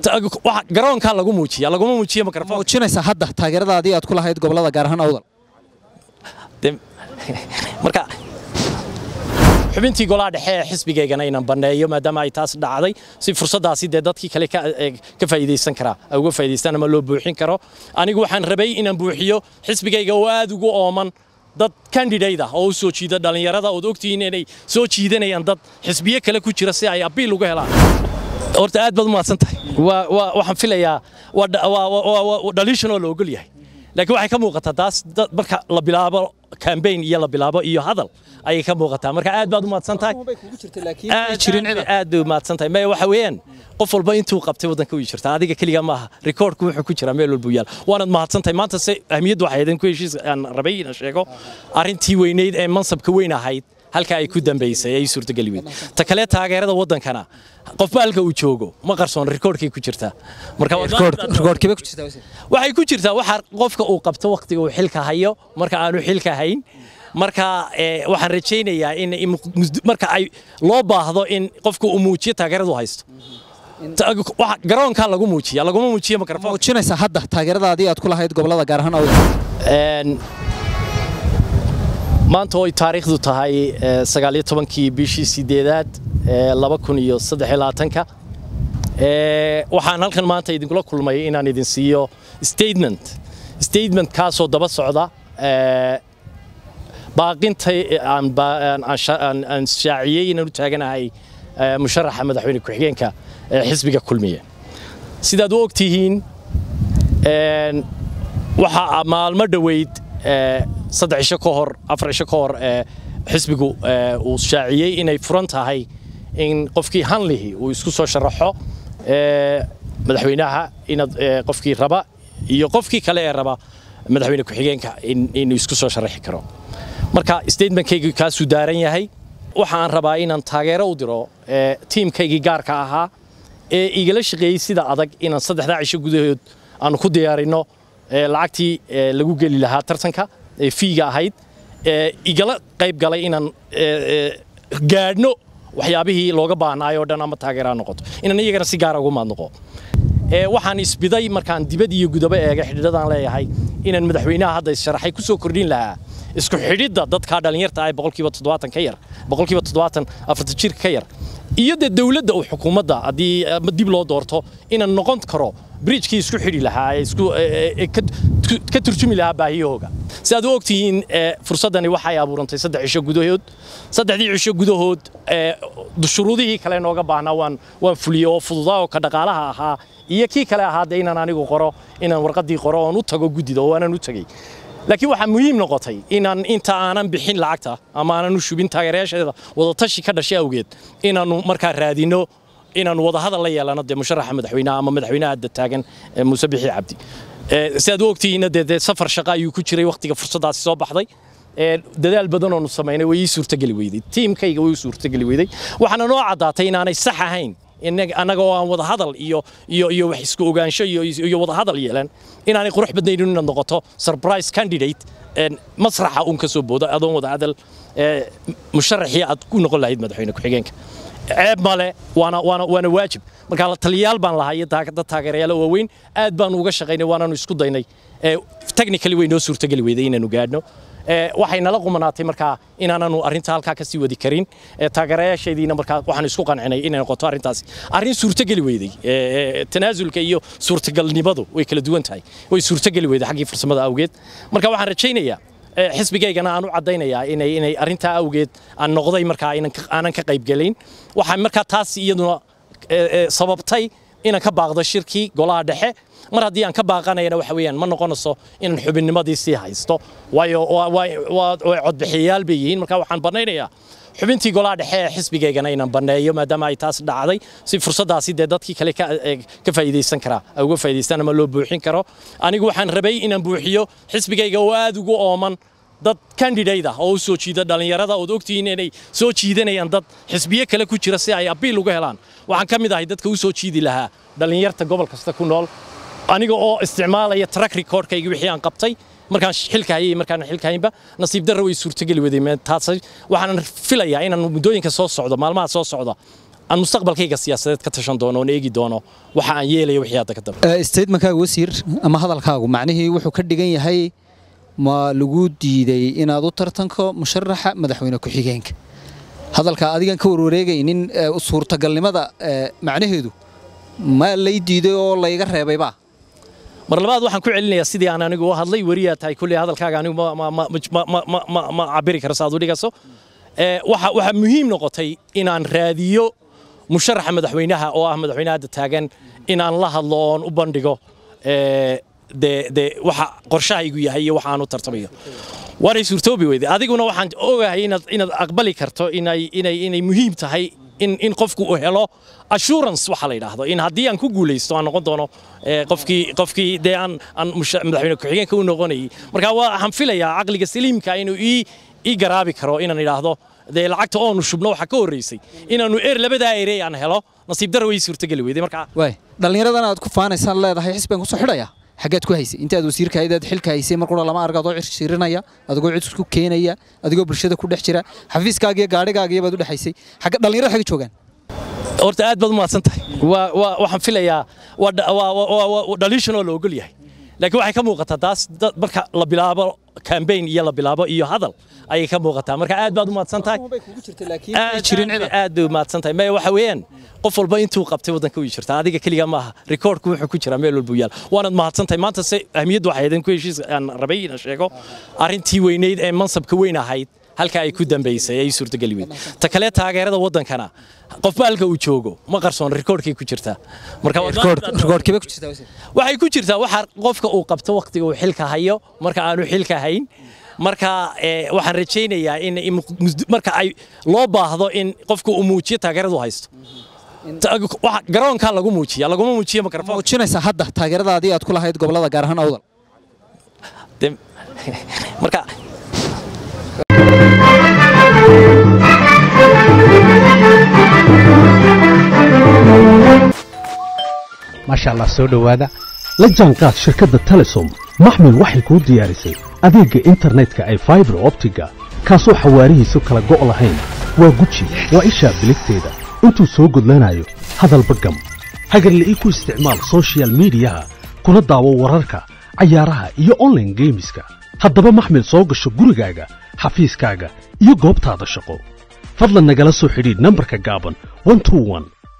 garoonkaa lagu muujiya laguma muujiyo mikrofon muujinaysaa hadda taageeradaadii aad ku lahayd gobolada gaar ahaan awdal marka xubintii golaha dhexe ee xisbigaygana inaan banneeyo maadaama ay taas dhacday si fursaddaasi dee dadkii kale ka faa'iidaysan karaa ay uga faa'iidaystaan ama loo buuxin karo anigu waxaan rabay inaan buuxiyo xisbigayga oo aad ugu ooman dad candidate ah oo u soo jiida dhallinyarada ood ogtihiin inay soo jiidanayaan dad xisbiyo kale ku jira si ay abiil uga helaan horta aad baad u mahadsan tahay waxaan filayaa dhaliishan oo la ogol yahay laakiin waxay ka muuqataa taas marka la bilaabo cambaign iyo la bilaabo iyo hadal ayay ka muuqataa marka aad baad u mahadsan tahay aad bay u mahadsan tahay maya waxa weeyaan qof walba intuu qabtay waddanka u jirta adiga keliga maaha rikoorku wuxuu ku jiraa meel walbu yaal waanaad mahadsan tahay maanta se ahmiyaddu waxay ahayd in ku heshiis aan rabay inaan sheego arrintii weynayd ee mansabka weyn ahayd halka ay ku dambaysay ay suurtageli weyd ta kale taageerada waddankana qofba halka uu joogo ma qarsoon rikoorkay ku jirtaa waxay ku jirtaa waxa qofka uu qabto wakhtiga uu xilka hayo marka aanu xilka hayn marka waxaan rajaynayaa in marka ay loo baahdo in qofku uu muujiyo taageeradu haysto garoonkaa lagu muujiya laguma muujiyo mikrofon muujinaysaa hadda taageeradaadii aad ku lahayd gobolada gaar ahaan awdal maanta oo ay taariikhdu tahay sagaaliyo tobankii bishii sideedaad laba kun iyo saddex iyo labaatanka waxaan halkan maanta idinkula kulmay inaan idin siiyo statement statement kaasoo daba socda baaqintay aan shaaciyey inaan u taaganahay musharaxa madaxweyne ku-xigeenka xisbiga kulmiye sidaad u ogtihiin waxaa maalmo dhoweyd saddex isho ka hor afar isho ka hor xisbigu uu shaaciyey inay furan tahay in qofkii hanlihi uu isku soo sharaxo madaxweynaha inaad qofkii raba iyo qofkii kale ee raba madaxweyne ku-xigeenka inuu isku soo sharaxi karo marka statementkaygu kaasuu daaran yahay waxaan rabaa inaan taageero u diro tiimkaygii gaarka ahaa ee igala shaqeeyey sida adag inaan saddexdaa cisho gudahood aanu ku diyaarinno lacagtii lagu geli lahaa tartanka ee fiiga ahayd igala qayb galay inaan gaadhno waxyaabihii looga baahnaayo oo dhan ama taageeraa noqoto inaan iyagana si gaara ugu maadnoqo waxaan isbiday markaan dibad iyo gudaba eega xidhiidhadaan leeyahay inaan madaxweynaha hadda issharaxay ku soo kordhin lahaa isku xidhidda dadka dhallinyarta ah boqolkiiba toddobaatan ka yar boqolkiiba toddobaatan afartan jirka ka yar iyo dee dowladda uu xukuumadda haddii dib loo doorto inaan noqon karo bridgekii isku xidhi lahaa isku ka turjumi lahaa baahiyahooga si aad u ogtihiin fursaddani waxay abuurantay saddex cisho gudahood saddexdii cisho gudahood shuruudihii kale nooga baahnaa waan waan fuliyey oo fududaa oo ka dhaqaalaha ahaa iyo kii kale ahaa dee inaan anigu qoro inaan warqaddii qoro oon u tago guddida oo aanan u tegey laakiin waxaa muhiim noqotay inaan inta aanan bixin lacagta ama aanan u shubin taageerayaasheeda wadatashi ka dhashay awgeed inaannu markaa raadino inaannu wadahadal la yeelano dee musharaxa madaxweynaha ama madaxweynaha hadda taagan muuse bixi cabdi si aad u ogtihiinna dee dee safar shaqa ayuu ku jiray wakhtiga fursaddaasi soo baxday dadaal badan oonu samaynay way ii suurtageli weyday tiimkayga way ii suurtageli weyday waxaana noo caddaatay inaanay sax ahayn annaga oo aan wadahadal iyo iyo iyo wax isku ogaansho iyo iyo wadahadal yeelan inaanay qurux badnaynin inaad noqoto surprise candidate masraxa uun ka soo boodo adoon wadahadal musharaxii aad ku noqon lahayd madaxweyne ku-xigeenka ceeb male waana waana waana waajib marka la taliyaal baan lahaa iyo dad taageerayaal waaweyn aad baanu uga shaqaynay waanaanu isku daynay technically way noo suurtageli weyday inaanu gaadhno waxay nala qumanaatay markaa inaananu arrinta halkaa ka sii wadi karin taageerayaasheediina markaa waxaan isku qancinay inay noqoto arrintaasi arrin suurtageli weyday tanaasulka iyo suurtagalnimadu way kala duwan tahay way suurtageli weyday xaggii farsamada awgeed marka waxaan rajaynayaa xisbigaygana aan u caddaynayaa inay inay arrintaa awgeed aan noqday markaa aanan ka qaybgelayn waxaa markaa taas iyaduna sababtay inaan ka baaqdo shirkii golaha dhexe mar haddii aan ka baaqanayana waxa weeyaan ma noqonayso inaan xubinnimadii sii haysto waayo way codbixiyayaal bay yihiin marka waxaan banaynayaa xubintii golaha dhexe ee xisbigaygana inaan banneeyo maadaama ay taas dhacday si fursaddaasi dee dadkii kale ka faa'iidaysan karaa ay uga faa'iidaystaan ama loo buuxin karo anigu waxaan rabay inaan buuxiyo xisbigayga oo aad ugu ooman dad candidate ah oo u soo jiida dhallinyarada ood ogtihiin inay soo jiidanayaan dad xisbiyo kale ku jira si ay abiil uga helaan waxaan ka mid ahay dadka u soo jiidi lahaa dhallinyarta gobol kasta ku nool aniga oo isticmaalaya track recordkayga wixii aan qabtay markaan xilka hayay markaan xilka haynba nasiib darro way suurtageli waday taas waxaan filayaa inaan muddooyinka soo socdo maalmaha soo socda aan mustaqbalkayga siyaasadeed ka tashan doono oon eegi doono waxa aan yeelayo wixii hadda ka dambe statementkaaga wasiir ama hadalkaagu macnihii wuxuu ka dhigan yahay ma lagu diiday inaad u tartanko musharaxa madaxweyne ku-xigeenka hadalka adigan ka warwareegaynin suurtagalnimada macnaheedu ma lay diiday oo layga reebayba mar labaad waxaan ku celinayaa sidii aan anigu u hadlay weriyaa tahay kulley hadalkaaga anigu ma cabiri karo saad u dhigaso waxaa muhiim noqotay inaan raadiyo musharaxa madaxweynaha oo ah madaxweynaha hadda taagan inaan la hadlo oon u bandhigo de waxa qorshahaygu yahay iyo waxa aan u tartamayo waanay suurtoobi weyde adiguna waxaan ogahay inaad inaad aqbali karto inay inay inay muhiim tahay in in qofku uu helo assurance waxa la yidhaahdo in haddii aan ku guulaysto aan noqon doono qofkii qofkii dee aan aan madaxweyne ku-xigeenka u noqonayay marka waxaan filayaa caqliga saliimka inuu ii ii garaabi karo inaan idhaahdo dee lacagta oonu shubno waxaa ka horreysay inaannu er labadaa erey aan helo nasiib daro way suurtogeli weyday marka waay dhallinyaradan aad ku faanaysaan leedahay xisbigan kusoo xidhaya xaggeed ku haysay intaad wasiirka haydaad xilka haysay mar qura lama arga adoo cirshirinaya adigoo cid ku keenaya adigoo bulshada ku dhex jira xafiiskaagiyo gaadhigaagiyo baad u dhexaysay xagga dhallinyarada xagga joogaan horta aad baad u mahadsan tahay waxaan filayaa waa dhaliishan oo la ogol yahay laakiin waxay ka muuqataa taas marka la bilaabo kambayn iyo la bilaabo iyo hadal ayay ka muuqataa marka aad baad u mahadsan tahay aad bay u mahadsan tahay maya waxa weeyaan qof walba intuu qabtay waddanka way jirtaa adiga keliga maaha rikoorku wuxuu ku jiraa meel walbuu yaal waanaad mahadsan tahay maanta se ahmiyaddu waxay ahayd in ku heshiis aan rabay inaan sheego arrintii weynayd ee mansabka weyn ahayd halka ay ku dambaysay ay suurtogeli weyd ta kale taageerada waddankana qofba halka uu joogo ma qarsoon rikoorkay ku jirtaa waxay ku jirtaa waxa qofka uu qabto waqtiga uu xilka hayo marka aanu xilka hayn marka waxaan rajaynayaa in marka ay loo baahdo in qofka uu muujiyo taageeradu haysto garoonkaa lagu muujiya laguma muujiyo mikrofon muujinaysaa hadda taageeradaadii aad ku lahayd gobolada gaar ahaan awdal marka maasha allah soo dhowaada la jaanqaad shirkadda telesom maxmil waxay kuu diyaarisay adeegga internetka ay faibar optiga kaasoo xawaarihiisu kala go' lahayn waa guji waa ishaa biligteeda intuu soo gudlanayo hadalba gam hagarle ii ku isticmaal sochial midiyaha kuna daawo wararka cayaaraha iyo onlaine geemiska haddaba maxmil soo gasho gurigaaga xafiiskaaga iyo goobtaada shaqo fadlan nagala soo xidhiidh nambarka gaaban